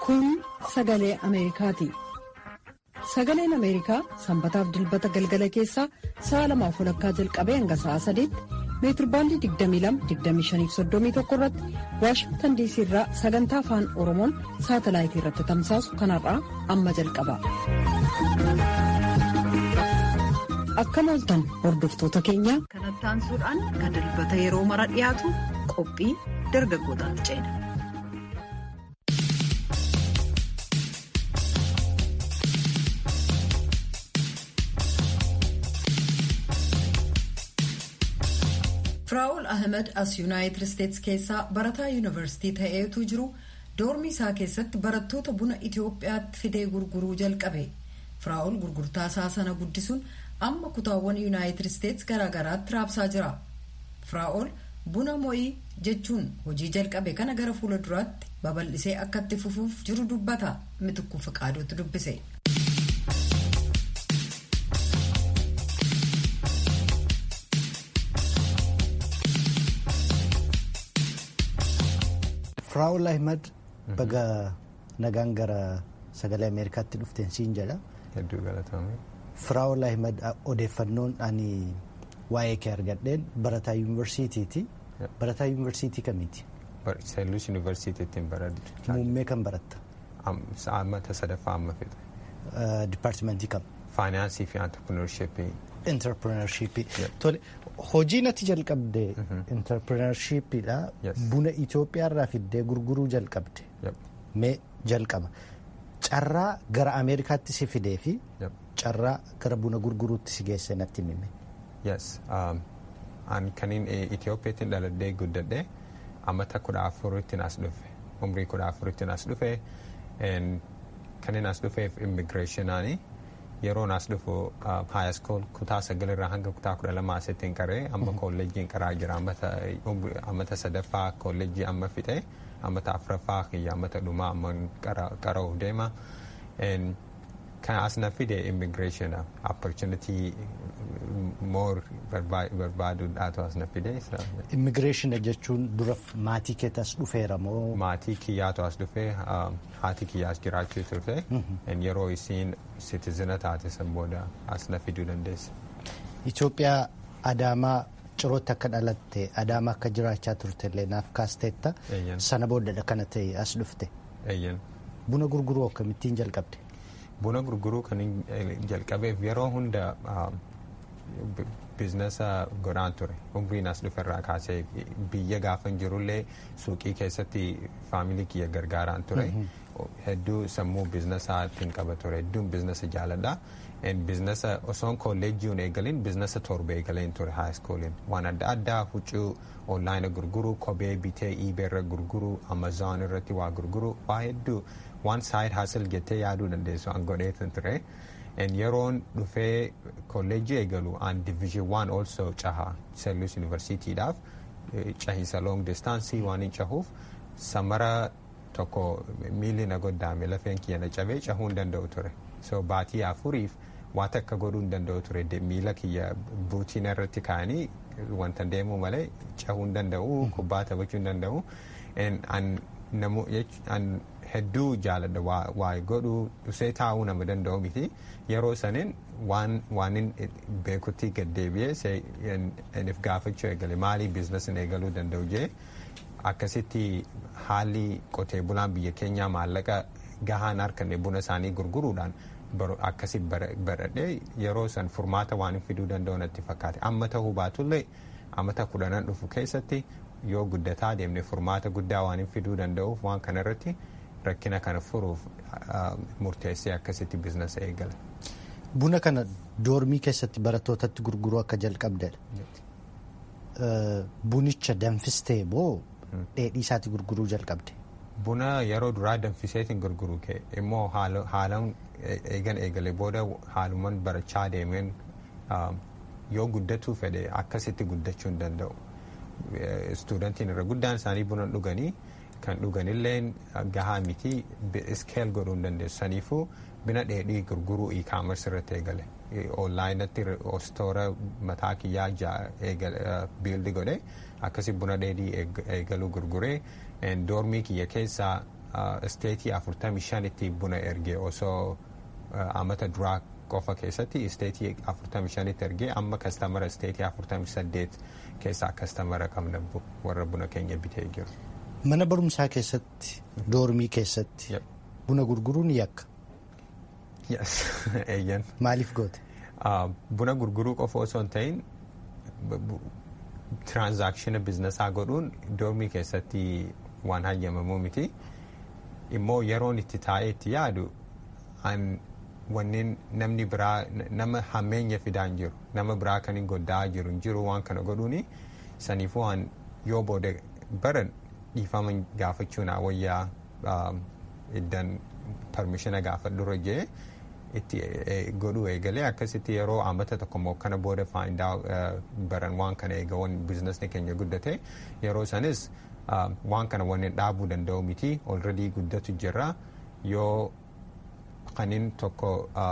Kun sagalee Ameerikaati. Sagaleen Ameerikaa sanbataaf dilbata galgala keessaa sa'a lamaaf walakkaa jalqabee hanga sa'a sadiitti meetirbaandii 22-25-31 irratti Waashingtan diisii irraa sagantaa afaan Oromoon saatalaayitii irratti tamsaasu kanarraa amma jalqaba. Akkam ooltan hordoftoota keenya. Kanatti aansuudhaan kan dilbata yeroo mara dhiyaatu qophii dargaggootaatti ceena. Firaa'ol Ahmed as Yuunaayitid Isteets keessaa barataa yuunivarsiitii ta'eetu jiru doormii isaa keessatti barattoota buna Itoophiyaatti fidee gurguruu jalqabe. Firaa'ol gurgurtaa isaa sana guddisuun amma kutaawwan yuunaayitid isteets garaagaraatti raabsaa jira firaa'ol buna mo'ii jechuun hojii jalqabe kana gara fuula duraatti babal'isee akka itti fufuuf jiru dubbata mitikuu fiqaaduutti dubbise. firaa'ol ahmad baga nagaan gara sagalee ameerikaatti dhufteen siin jedha. Hedduu galatoomi. Firaa'ol Ahmed odeeffannoon ani waa'ee kee argadheen barataa yuunivarsiitiiti. Barataa yuunivarsiitii kamiiti? Seelluus yuunivarsiitiittiin baradhu. Muummee kan baratta? Ammata sadaffaa amma fixe. Dipaartimentii kam? Faayinaansii fi antirpirineershippii. Interpirineershippii. Tole hojii natti jalqabde interpirineershiippiidha. Buna Itoophiyaarraa fiddee gurguruu jalqabde. Mee jalqaba. Carraa gara Ameerikaatti si fidee fi carraa gara buna gurguruutti si geesse natti himi. Yes. An kaniin Itoophiyaatti dhaladhee guddadhe ammata kudha afurittiin as dhufe. Umrii kudha afurittiin as dhufe. Kaniin as dhufeef immigireeshinaani. Yeroon as dhufu high school kutaa sagalirraa hanga kutaa kudha lama asittiin qaree amma kolleejjiin qaraa jira ammata sadaffaa kolleejjii amma fixe. ammata afuraffaa kiyya ammata dhumaa amma qara'uuf deema kan as na fide immigration opportunity more barbaaduudhaatu as na fide. Immigreeshin jechuun dura maatii keetti as dhufeera moo? Maatii kiyyaatu as dhufe haati kiyyaa as jiraachuu turte yeroo isiin sitizina taate san booda as na fiduu dandeesse. Itoophiyaa Adaamaa cirootti akka dhalatte adaama akka jiraachaa turte illee naaf kaasteetta sana booddadha kana ta'e as dhufte. Buna gurguruu akkamittiin jalqabde? Buna gurguruu kan jalqabeef yeroo hunda biizinasa godhaan ture umriin as dhuferraa kaasee biyya gaafan jirullee suuqii keessatti faamilii kiyya gargaaraan ture hedduu sammuu biizinasaatiin qaba ture hedduun biizinasa jaaladha. biizinasa osoon kolleejjiin eegalin biizinasa torba eegaleen ture haayiskooliin waan adda addaa huccuu onlaayina gurguruu kophee bitee iibeerra gurguruu amazoon irratti waa gurguruu waa hedduu waan saayid haasal jettee yaaduu dandeessu an godheetan ture yeroon dhufee kolleejjii eegalu an diviizhin waan olsoo caha seellus yuunivarsiitiidhaaf cahiinsa loong distaansii waan hin cahuuf samara tokko miilli na goddaame lafeen kiyya na cabee cahuu hin danda'u ture so baatii afuriif waan takka godhuu hin danda'u ture miila kiyya buutiina irratti kaa'anii wanta deemuu malee cahuu hin danda'u kubbaa taphachuu hin danda'u an hedduu jaaladha waa godhuu dhusee taa'uu nama danda'u miti yeroo saniin waan beekutti gaddeebi'ee if gaafachuu eegale maalii biizinasiin eegaluu danda'u jee akkasitti haalli qotee bulaan biyya keenyaa maallaqa gahaan harkanne buna isaanii gurguruudhaan akkasi baradhee yeroo san furmaata waan fiduu danda'u natti fakkaate amma ta'uu baatullee ammata kudhanan dhufu keessatti yoo guddataa deemne furmaata guddaa waan fiduu danda'uuf waan kanarratti rakkina kana furuuf murteessee akkasitti biizinasa eegala. Buna kana doormii keessatti barattootatti gurguruu akka jalqabdedha. Bunicha danfistee moo dheedhii isaatti gurguruu jalqabde? Buna yeroo duraa danfiseetiin gurguruu kee immoo haalaan eegan eegale booda haaluman barachaa deemeen yoo guddatuu fedhe akkasitti guddachuu hin danda'u. Istuudantiin irra guddaan isaanii buna dhuganii kan dhuganillee gahaa miti iskeel godhuu hin dandeessu. Saniifuu buna dheedhii gurguruu e-commerce irratti eegale. Onlaayinatti stoora mataa kiyyaa biildi godhe akkasi buna dheedhii eegaluu gurguree doormii kiyya keessaa isteetii 45 buna ergee osoo amata duraa qofa keessatti isteetii 45 ergee amma kastamara isteetii 48 keessaa kastamara qabna warra buna keenya bitee jiru. Mana barumsaa keessatti doormii keessatti buna gurguruun yakka. Yes, eeyyan. Maaliif goote? Buna gurguruu qofa osoo hin ta'in tiraanzaakshina biznesaa godhuun doormii keessatti waan hayyamamuu miti. Immoo yeroon itti taa'ee itti yaadu wanneen namni biraa nama hammeenya fidaan jiru nama biraa kan hin goddaa jiru hin jiru waan kana godhuuni saniifuu waan yoo booda baran dhiifama gaafachuun wayyaa iddan parmishina gaafadhurra jee itti godhuu eegalee akkasitti yeroo amata tokko immoo kana booda faayidaa baran waan kana eegawan biizinasni keenya guddate yeroo sanis waan kana wanneen dhaabuu danda'u miti olredii guddatu jirra yoo kanin tokko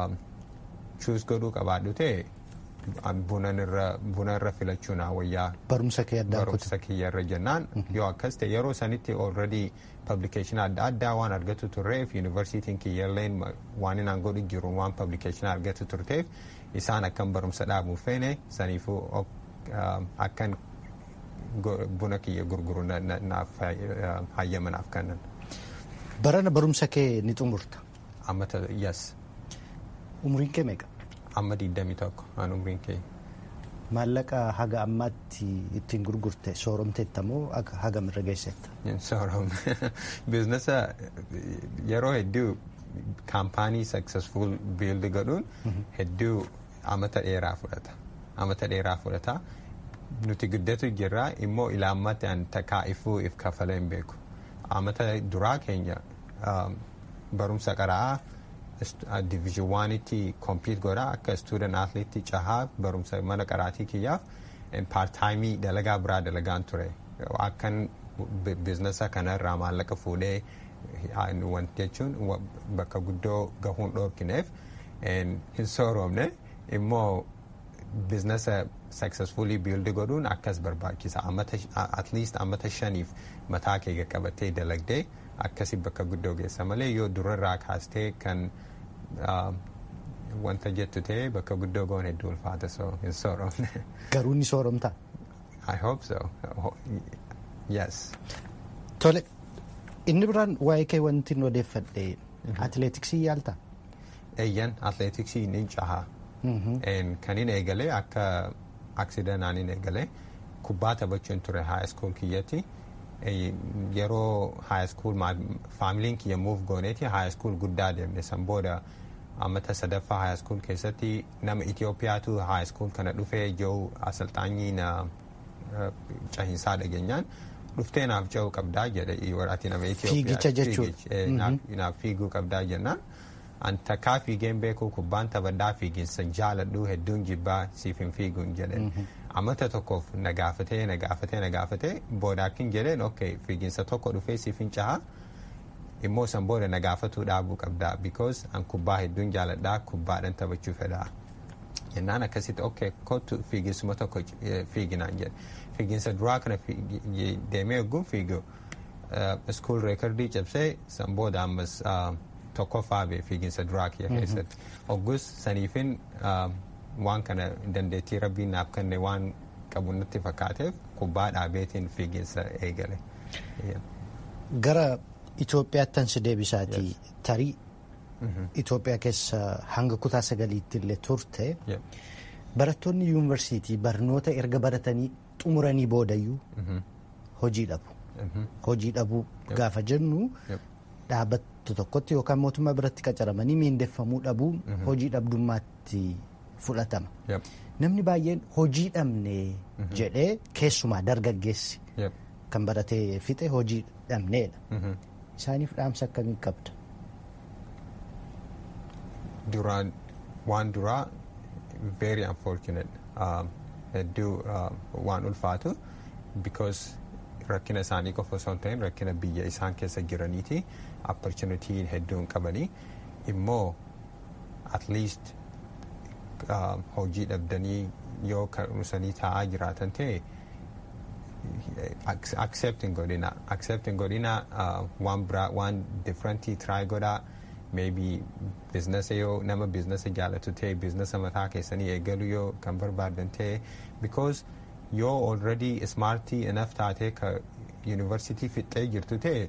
chuus godhuu qabaadhu ta'e buna irra filachuun wayyaa barumsa kee addaa barumsa kiyya irra jennaan yoo akkas ta'e yeroo sanitti already publication adda addaa waan argatu turreef yuunivarsiitiin kiyyalleen waan inaan godhu jiru waan publication argatu turteef isaan akkan barumsa dhaabuuf feene saniifuu akkan buna kiyya gurguru naaf hayyamanaaf kannan. Barana barumsa kee ni xumurta. Ammata yes. Umriin kee meeqa? Amma 21 aan umriin kee. Maallaqa haga ammaatti ittiin gurgurte sooromteetta moo hagam irra geessetta? Sooromne. Biizinasa yeroo hedduu kaampaanii successful build godhuun hedduu amata dheeraa fudhata. Amata dheeraa fudhata. Nuti guddatu jirra immoo ilaammatti an takkaa'ifuu if kafalee hin beeku. Amata duraa keenya barumsa qaraa division waanitti kompiit godha akka student athlete cahaa barumsa mana qaraatii kiyyaaf paartaayimii dalagaa biraa dalagaan ture akkan biizinasa kanarraa maallaqa fuudhee wanti jechuun bakka guddoo gahuun dhoorkineef hin sooromne immoo biizinasa successfully build godhuun akkas barbaachisa at least ammata shaniif mataa kee qabattee dalagdee akkasi bakka guddoo geessa malee yoo durarraa kaastee kan wanta jettu ta'e bakka guddoo goon hedduu ulfaata so hin sooromne. Garuu ni sooromtaa? I hope so. Yes. Tole, inni biraan waa'ee kee wanti nu odeeffadhe atileetiksii yaaltaa? Eeyyan atileetiksii ni cahaa. Kan hin eegalee akka aksidanaan hin eegalee kubbaa taphachuun ture high school kiyyatti. yeroo high school faamiliin kiyya muuf gooneeti high school guddaa deemne san booda ammata sadaffaa high school keessatti nama Itoophiyaatu high school kana dhufee jiru asalxaanyii na cahinsaa dhageenyaan dhuftee naaf ce'uu qabdaa jedhe ati nama Fiigicha jechuudha. Naaf fiiguu qabdaa jennaan. An takkaa fiigeen beekuu kubbaan taphadhaa fiiginsa jaaladhu hedduun jibbaa siif hin fiiguun jedhe. Amata tokkoof na gaafatee na gaafatee na gaafatee booda akkin jedheen ok fiiginsa tokko dhufee siif hin cahaa immoo san booda na gaafatuu dhaabuu qabdaa because an kubbaa hedduun jaaladhaa kubbaadhaan taphachuu fedhaa. Jennaan akkasitti ok kottu fiiginsuma tokko fiiginaan jedhe. Fiiginsa duraa kana deemee ogguun fiigu school reekardii cabsee san booda ammas tokkoffaa bee fiiginsa duraa kiyya keessatti. Oggus saniifin waan kana dandeettii rabbiin naaf kenne waan qabu natti fakkaateef kubbaa dhaabeetiin fiiginsa eegale. Gara Itoophiyaattan si deebisaatii tarii Itoophiyaa keessa hanga kutaa sagaliitti illee turte barattoonni yuunivarsiitii barnoota erga baratanii xumuranii boodayyuu hojii dhabu. Hojii dhabuu gaafa jennu dhaabbattu tokkotti yookaan mootummaa biratti qacaramanii miindeffamuu dhabuun hojii dhabdummaatti fudhatama. Namni baay'een hojii dhabne jedhee keessumaa dargaggeessi kan baratee fixe hojii dhabneedha. Isaaniif dhaamsa akkamii qabda? Duraan waan duraa very unfortunate hedduu waan ulfaatu because rakkina isaanii qofa osoo hin ta'in rakkina biyya isaan keessa jiraniiti opportunity hedduun qabanii immoo at least hojii dhabdanii yoo kan dhusanii taa'aa jiraatan ta'e accept hin godhina accept hin godhina waan biraa waan differentii try godhaa maybe biizinasa yoo nama biizinasa jaalatu ta'e biizinasa mataa keessanii eegalu yoo kan barbaadan ta'e because yoo already smartii enough taatee ka university fixxee jirtu ta'e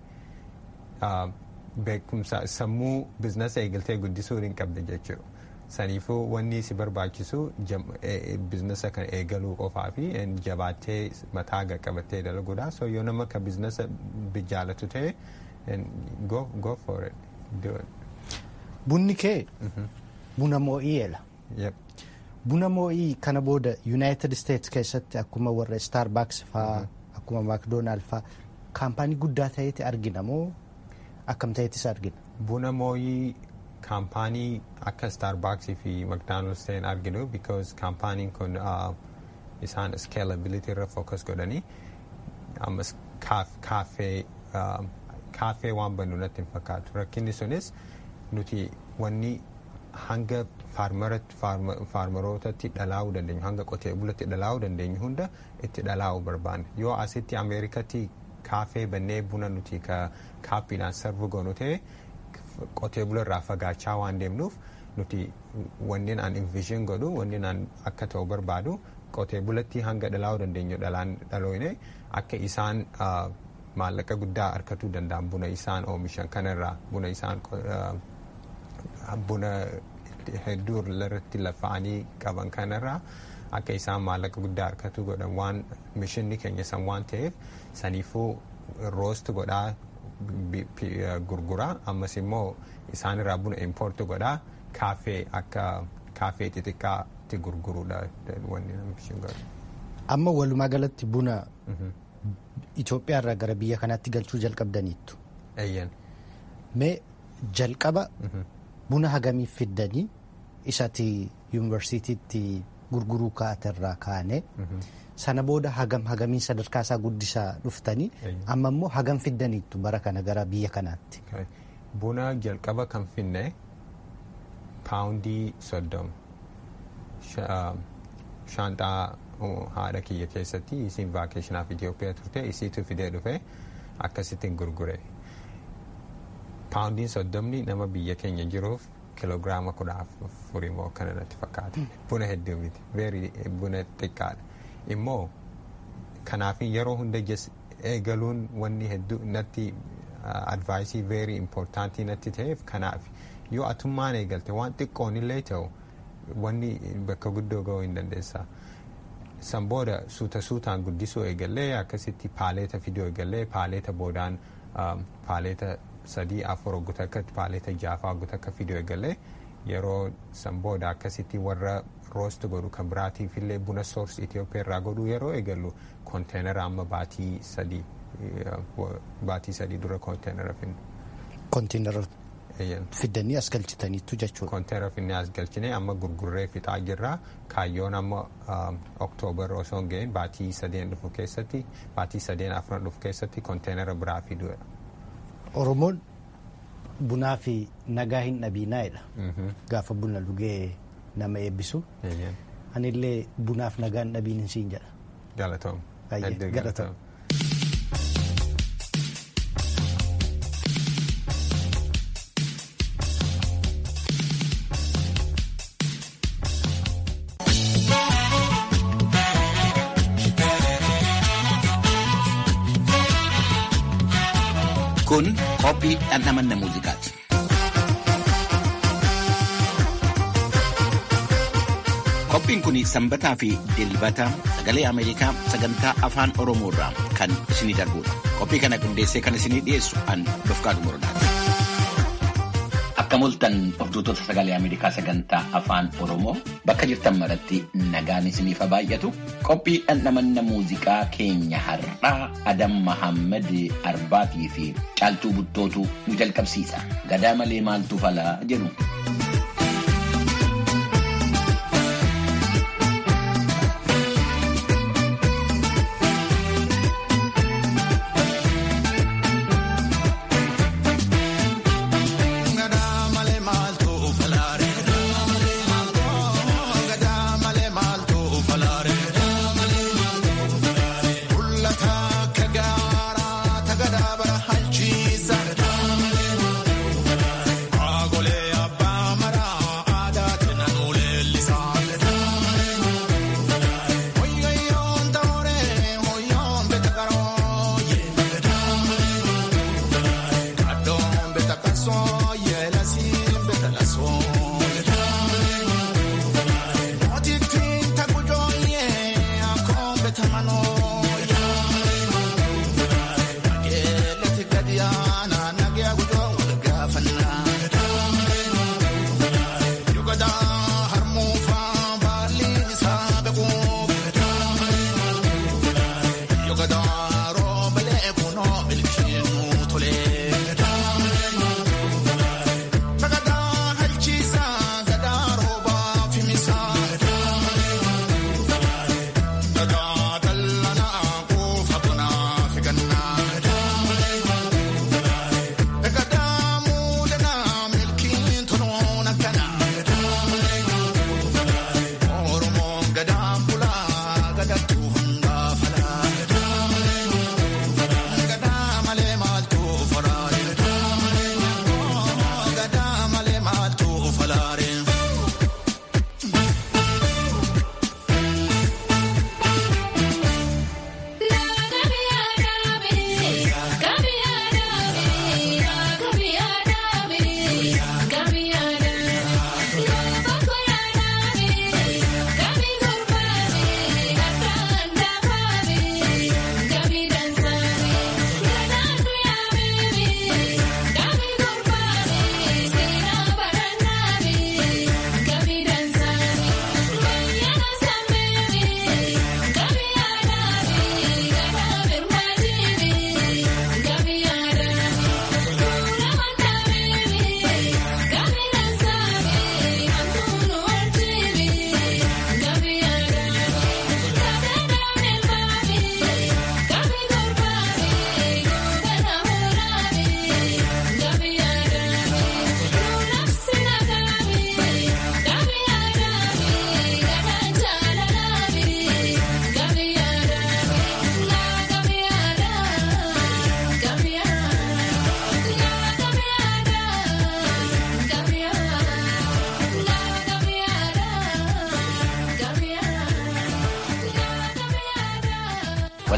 beekumsa sammuu biizinasa eegaltee guddisuu hin qabde jechuudha. Saniifuu wanni si barbaachisu biizinasa kan eegaluu qofaa fi jabaattee mataa qabattee dalaguudha. So yoo nama ka biizinasa jaalatu ta'e go, go for it. Do it. Bunni kee buna moo'iyeedha. Yep. Buna moo'ii kana booda United States keessatti akkuma warra Starbucks faa akkuma McDonald faa kaampaanii guddaa ta'eeti argina moo akkam ta'eetis argina? Buna moo'ii kaampaanii akka Starbucks fi McDonald's ta'een arginu because kaampaaniin kun isaan scalability irra focus godhanii ammas kaaffee kaaffee waan bannu natti hin fakkaatu rakkinni sunis nuti wanni hanga faarmarootatti dhalaa'uu dandeenyu hanga qotee bulatti dhalaa'uu dandeenyu hunda itti dhalaa'uu barbaanne yoo asitti ameerikatti kaafee bannee buna nuti ka kaappiidhaan sarvu goonu ta'e qotee bula irraa fagaachaa waan deemnuuf nuti wanni aan invishin godhu wanni aan akka ta'u barbaadu qotee bulatti hanga dhalaa'uu dandeenyu dhalaan dhalooyne akka isaan maallaqa guddaa argatuu danda'an buna isaan oomishan kanarraa buna isaan buna hedduu irratti lafa'anii qaban kanarraa akka isaan maallaqa guddaa argatu godhan waan mishinni keenya san waan ta'eef saniifuu roost godhaa gurguraa ammas immoo isaanirraa buna impoort godhaa kaafee akka kaafee xixiqqaatti gurguruudha wanni mishin godhu. Amma walumaa galatti buna Itoophiyaarraa gara biyya kanaatti galchuu jalqabdaniittu. Eeyyan. Mee jalqaba buna hagamiif fiddanii isati yuunivarsiitiitti gurguruu kaaterraa kaane sana booda hagam hagamiin sadarkaa isaa guddisaa dhuftanii amma immoo hagam fiddaniittu bara kana gara biyya kanaatti. Buna jalqaba kan finne paawundii soddom shaanxaa haadha kiyya keessatti isiin vaakeeshinaaf Itoophiyaa turte isiitu fidee dhufe akkasittiin gurgure. Paawundiin soddomni nama biyya keenya jiruuf kiloogiraama kudha afurii moo kana natti fakkaata. Buna hedduu miti. Veeri buna xiqqaadha. Immoo kanaaf yeroo hunda eegaluun wanni hedduu natti advaayisii veeri impoortaantii natti ta'eef kanaaf yoo atummaan eegalte waan xiqqoon illee ta'u wanni bakka guddoo ga'uu hin dandeessa. San booda suuta suutaan guddisuu eegallee akkasitti paaleeta fiduu eegallee paaleeta boodaan paaleeta sadii afur hogguta akka paaleeta jaafaa hogguta akka fiduu eegallee yeroo san booda akkasitti warra roost godhu kan biraatiif illee buna soors Itoophiyaa irraa godhuu yeroo eegallu konteenara amma baatii sadii baatii sadii dura konteenara finne. Konteenara fiddanii as galchitaniittu jechuudha. Konteenara finnee as galchine amma gurgurree fixaa jirra kaayyoon amma oktoobar osoo hin ga'in baatii sadeen dhufu keessatti baatii sadeen afran dhufu keessatti konteenara biraa fiduudha. Oromoon bunaa fi nagaa hin dhabiinaa'edha. Gaafa buna dhugee nama eebbisu. Anillee bunaaf nagaa hin dhabiin siin jedha. Galatoom. Galatoom. Kun qophii dhandhamanna muuziqaati. Qophiin kun sanbataa fi dilbata sagalee Ameerikaa sagantaa afaan Oromoo irraa kan isinii darbudha. Qophii kana qindeessee kan isinii dhiyeessu an Dofqaadu Morodaati. Akka mul'atan hordoftoota sagalee Ameerikaa sagantaa afaan Oromoo bakka jirtan maratti nagaan isiniif haa baay'atu. Qophii dhandhamanna muuziqaa keenya har'aa Adam Mahammad Arbaatii fi Caaltuu Buttootu nu jalqabsiisa. Gadaa malee maaltu falaa jedhu. Mul'ata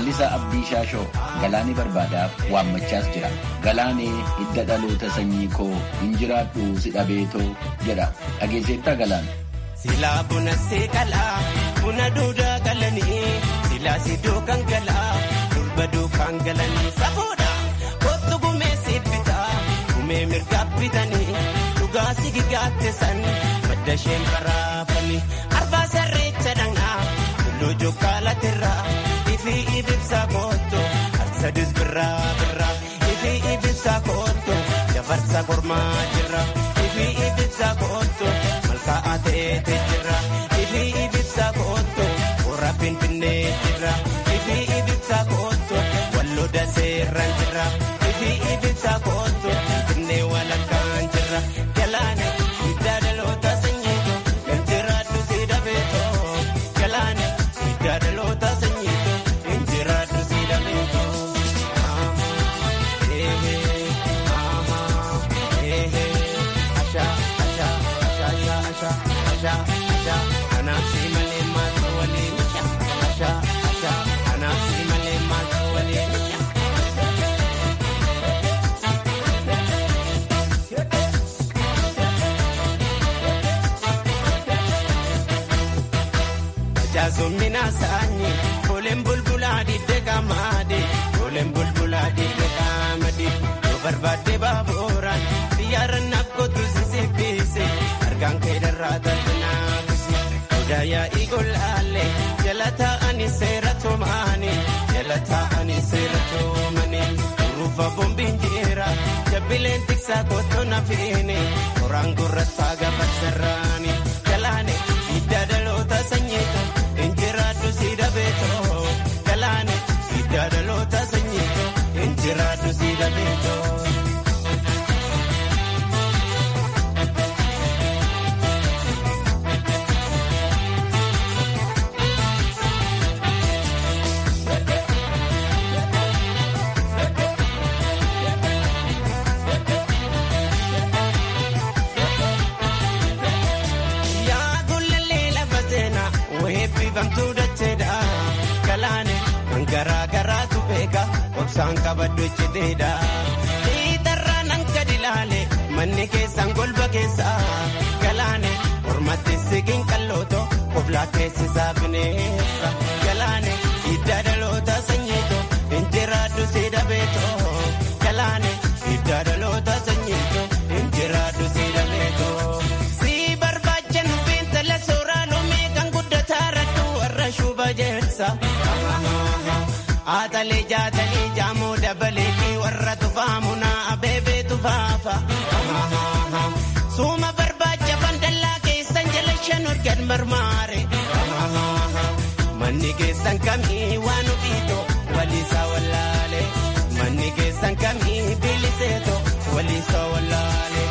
Lalisaa Abdii Shaashoo galaanii barbaadaaf waammachaas jira. Galaanee hidda dhaloota sanyii koo hin jiraadhu si dhabeetoo jedha. Dhageesseettaa galaan. Silaa buna seeqalaa buna duudaa galanii silaa sidoo kan galaa durba duukaan galanii safuudha kottu gumee siibbitaa gumee mirgaa bitanii dhugaa sigigaatte san madda isheen baraafanii arbaa sarreecha dhangaa tulluu jokkaalatirraa ifi ibibsaa kootto harsadis birraa birraa ifi ibibsaa kootto dabarsa kormaa jirra ifi ibibsaa kootto malkaa'aa ta'eete jirra ifi ibibsaa kootto warra finfinnee jirra ifi ibibsaa kootto walloo daseerran jirra ifi ibibsaa kootto finfinnee walakkaan jirra galaane hiddaa dhaloota sanyiito kan jiraadhu si dhabeetoo galaane hiddaa dhaloota sanyiito kan jiraadhu si dhabeetoo. Jaazumina saanyi koleen bulbulaa didde gaamaade koleen bulbulaa didde gaamade yoo barbaadde baaburaan xiyyaaraan naaf kootu sisibbise argaan kee darraa taate naafise odaa yaa'ii golaalee jala taa'anii seera toomaanii jala taa'anii seera toomanii urufa boombiin jeera jabbileen tiksaa koottoo nafiine qoraan gurrattaa gabaasarraani galaane hidda dhaloota sanyiito. Injiraatu si dhabeetoo galaane hidda dhaloota sanyiito injiraatu si dhabeetoo. Eebbifamtuu dacheedha galaane kan garaa garaatu beeka obsaan qabaddu icciiteedha. Dhiitarraa nan gadi ilaale manni keessan golba keessa galaane mormatti sigiin qallooto koblaa keessisaa bineessa galaane hidda dhaloota sanyiito injiraaddu si dhabeetoo galaane hidda dhaloota sanyiito injiraaddu si dhabeetoo. Atalee jaatanii jaamoo dabalee fi warra tufaamu naa abeebee tufaafa. Suuma barbaacha fandallaa keessan jala shan organ marmaare. Manni keessan kamii waan ofiitoo waliisaa wallaale. Manni keessan kamii biliseetoo waliisaa wallaale.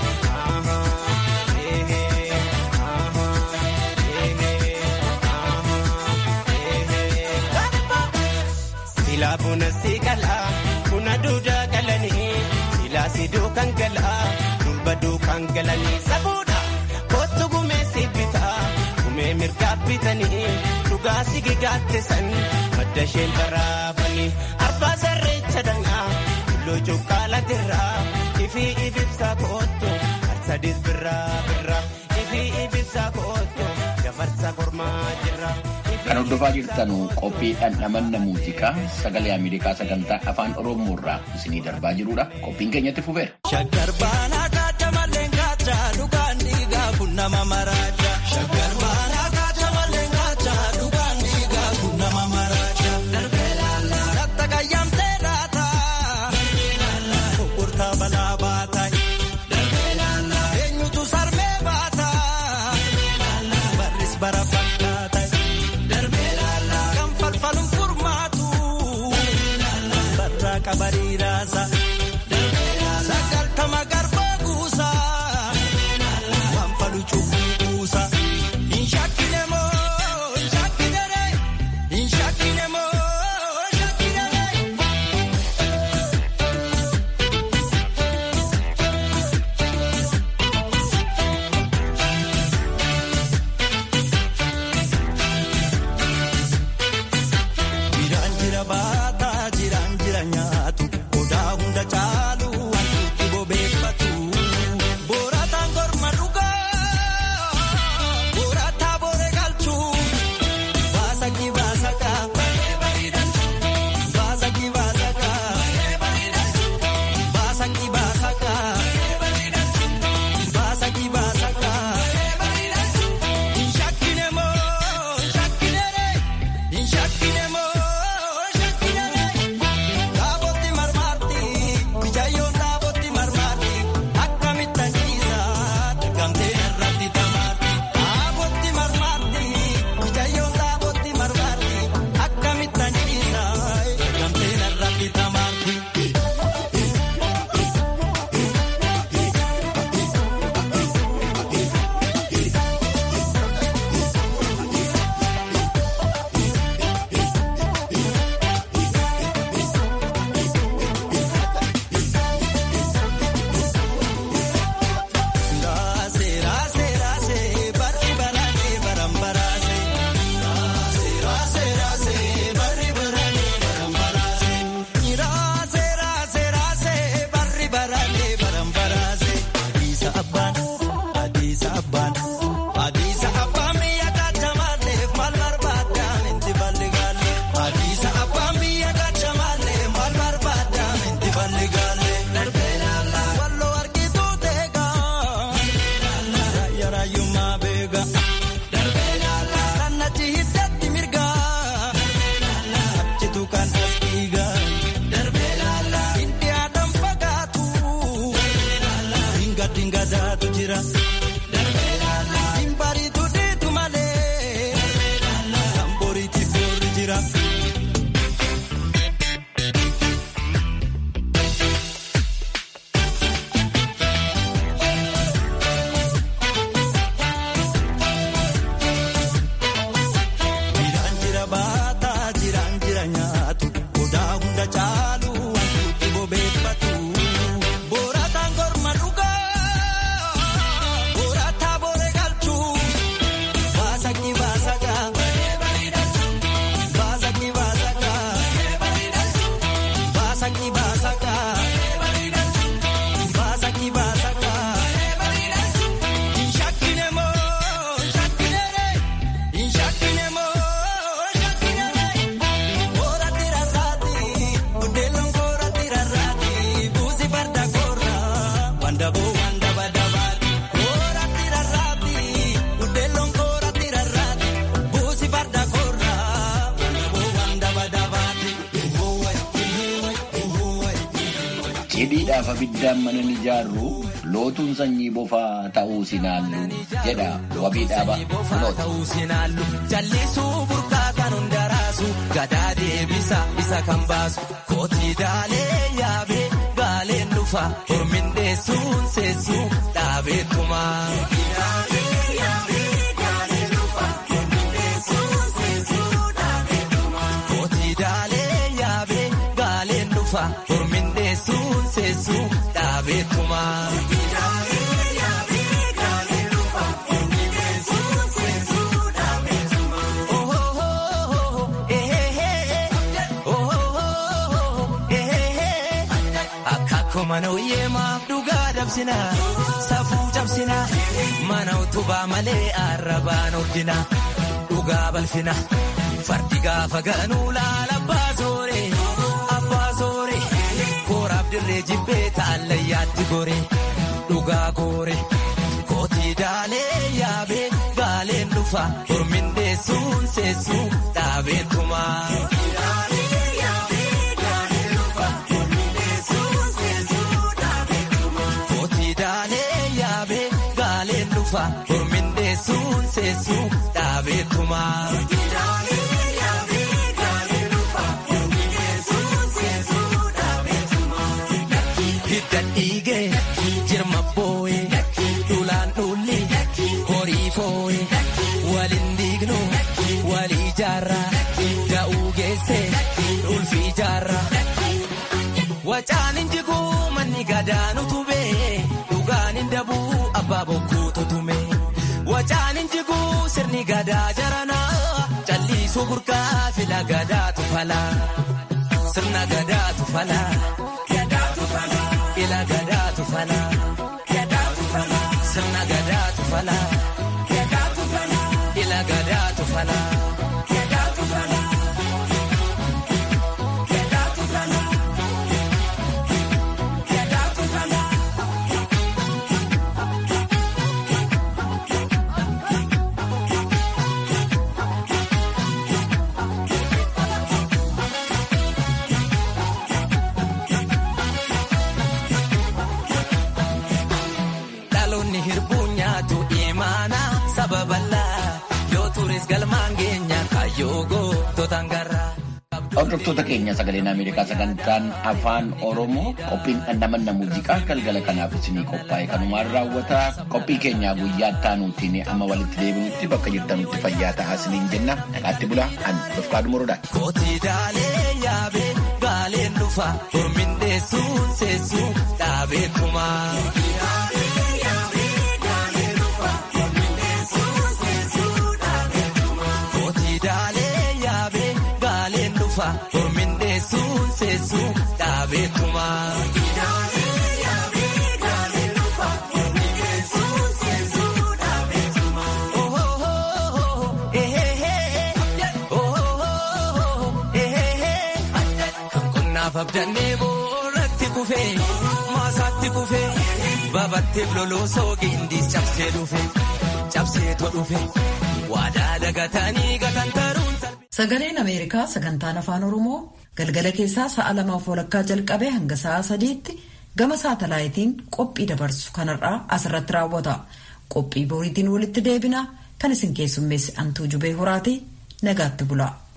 Silaa buna siiqalaa buna duudaa galanii silaa siduu kan galaa durba duukaan galanii sabuudha kootu gumee siibbitaa gumee mirgaa bitanii dhugaa sigigaatte san madda isheen baraafanii arbaa sarreecha dhangaa tulluu cuqqaalatirraa ifi ibibsaa koottu harsadis birraa birraa ifi ibibsaa koottu dabarsa kormaa jirra. Kan hordofaa jirtan qophii dhandhamanna muuziqaa sagalee Ameerikaa sagantaa afaan Oromoo irraa isinii darbaa jirudha. Qophiin keenyatti fufeera. Shaggar baanaa kaata malee kaata dhugaan dhiigaa kun nama maraacha. Shaggar baanaa kaata malee kaata dhugaan dhiigaa kun nama maraacha. Darbee laallaa ratta qayyamtee laata. Darbee laallaa gurgurtaa balaa baata. Darbee laallaa eenyutu sarmee baata. Darbee laallaa barris bara fakkaata. Barraa qabariiraasa. Sagaltama garbaa guutuu. Adiisa abbaan adiisa abbaan adiisa abbaan biyya kaachamaalleef maal barbaadaan itti balli gaalle adiisa abbaan biyya kaachamaalleef maal barbaadaan itti balli gaalle darbee laala walloo argituu teegaa raayyaa raayyummaa beegaa darbee laala kan achi hiddatti mirgaa achitu kan as dhiigaa darbee laala inni aadaan fagaatu dinga dinga daatu jira. Dimbariitu diitu malee tamboriiti boorri jira. Jiraan jira baataa jiraan jira nyaatu odaa hunda caalu wantuutti bobeeffatu. Boorataan korma dhugaa boorataa boore galchuu baasakni baasagaa baasakni baasagaa baasakni baasagaa baasakni baasagaa inshakkine moo inshakkine inshakkine moo inshakkine booratti rarraati buddeelon booratti rarraati buusi farda korra wandaboo wandaba dabaati booratti rarraati buddeelon booratti rarraati buusi farda korra wandaboo wandaba dabaati. Cidhiidhaaf abiddaan mana ni ijaarru lootuun sanyii bofaa ta'uu sinaallu jedha wabii dhaaba kunooti. ta'uu sinaallu jallisuu burqaa kan hundaraasu gadaa deebisa isa kan baasu kootii daalee yaabee gaaleen dhufa hormin deessuun seessuu dhaabeetuma. Kootii daalee yaabee gaaleen dhufa hormin deessuun seessuu dhaabeetuma. Akka mana uyyeemaaf dhugaa dabsina safuu cabsina mana utubaa malee arrabaan ordina dhugaa balfina fardi gaafa ganuu laala abbaa soore abbaa soore kooraaf dirree jibbee taallayyaatti gore dhugaa goore kootii daalee yaabee gaaleen dhufa hormin deessuun seessuu dhaabeetuma. Kootii daalee yaabee gaaleen dhufa hormin deessuun seessuu dhaabeetuma. Hidda dhiigee jirma boo'ee dhulaan dhulli horii foo'ee waliin diignu walii jaarraa da'uu geessee ulfii jaarraa. Wacaan injiguu manni gadaanu tubee dhugaan hin dabuu abbaa bokkuu tutume. Wacaan injiguu sirni gadaa jaranaa calliisuu burqaa fila gadaatu falaa. Sirna gadaatu falaa. Ila gadaatu falaa. Sirna gadaatu falaa. Ila gadaatu falaa. Dhaloonni hirbuu nyaatu imaana sababallaa yoo turis galmaan geenya kaayyoo goototaan garraa. Hordoftoota keenya sagaleen Ameerikaa sagantaan afaan Oromoo qophiin dhandhamanna muuziqaa galgala kanaaf isinii qophaa'e kanumaan raawwata qophii keenyaa guyyaa taanuutiin amma walitti deebinutti bakka jirtanutti fayyaa ta'aa isiniin jenna nagaatti bula an dofqaa dhumuruudhaan. Kootii daalee yaabee gaaleen dhufa hormin deessuun seessuu dhaabeetuma. Kootii daalee yaabee gaaleen dhufa hormin deessuun seessuu dhaabeetuma. Lafa abdannee booratti kufee maasaatti kufee babatteef loloo soogindiis cabsee dhufe cabsee to dhufe waadaa dagatanii gatantaruun. Sagaleen Ameerikaa sagantaan afaan Oromoo galgala keessaa sa'a lamaaf walakkaa jalqabee hanga sa'a sadiitti gama saatalaayitiin qophii dabarsu kanarraa asirratti raawwata. Qophii boriitiin walitti deebina kan isin keessummeessi antuu jubee horaati nagaatti bula.